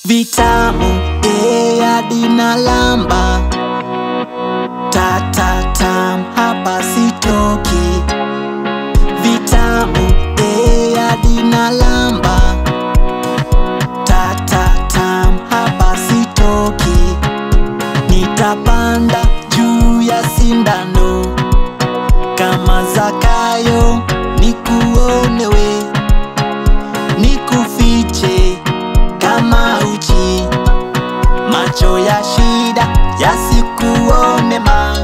vitamu ea dinalamba tatatam hapa sitoki vitamu ea dinalamba tatatam hapa sitoki nitapanda juu ya sindano kama Zakayo nikuonewe nikufiche kama uchi macho ya shida yasikuone ma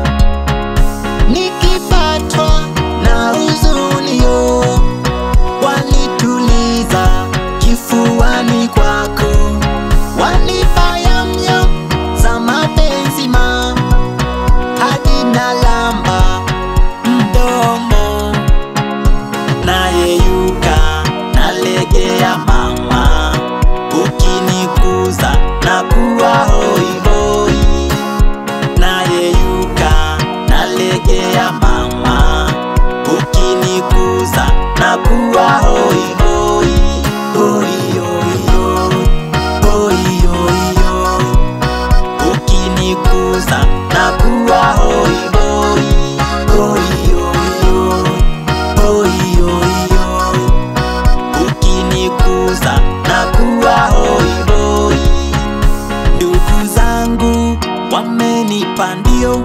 nikipatwa na huzunio wanituliza kifuani kwako wanipa yamyam za mapenzi ma hadi nalamba mdomo nayeyuka nalegea mama ukinikuza na kuwa hoihoi nayeyuka nalegea mama ukinikuza na kuwa hoihoi hoihoihoi hoihoihoi ukinikuza na kuwa hoihoi hoihoihoi hoihoihoi ukinikuza na kuwa hoihoi ndugu zangu wamenipa ndio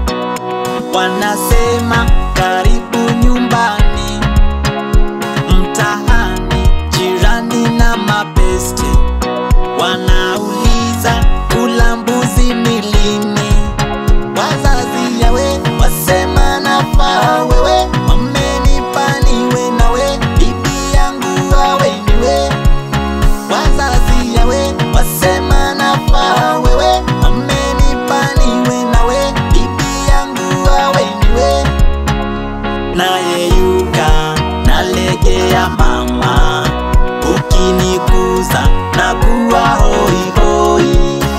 wanasema karibu nyumbani mtahani jirani na mabeste wanauliza kula mbuzi ni lini wazazi yawe wasema nafaa wewe wamenipa niwe nawe bibi yangu awe niwe wazazi yawe wasema nafaa wewe wamenipa niwe nawe bibi yangu awe niwe nayeyuka nalegea mama ukinikuza na kuwa hoihoi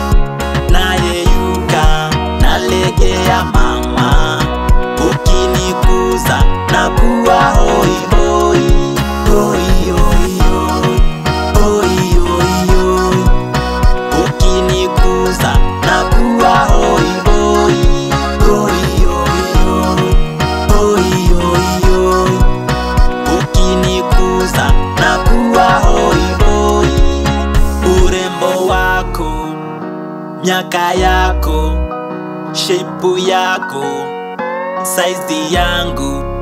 nayeyuka nalegea mama ukinikuza na kuwa hoihoi hoihoihoi hoihoihoi ukinikuza na kuwa hoihoi hoihoihoi hoihoihoi ukinikuza na kuwa hoihoi urembo wako miaka yako shepu yako saizi yangu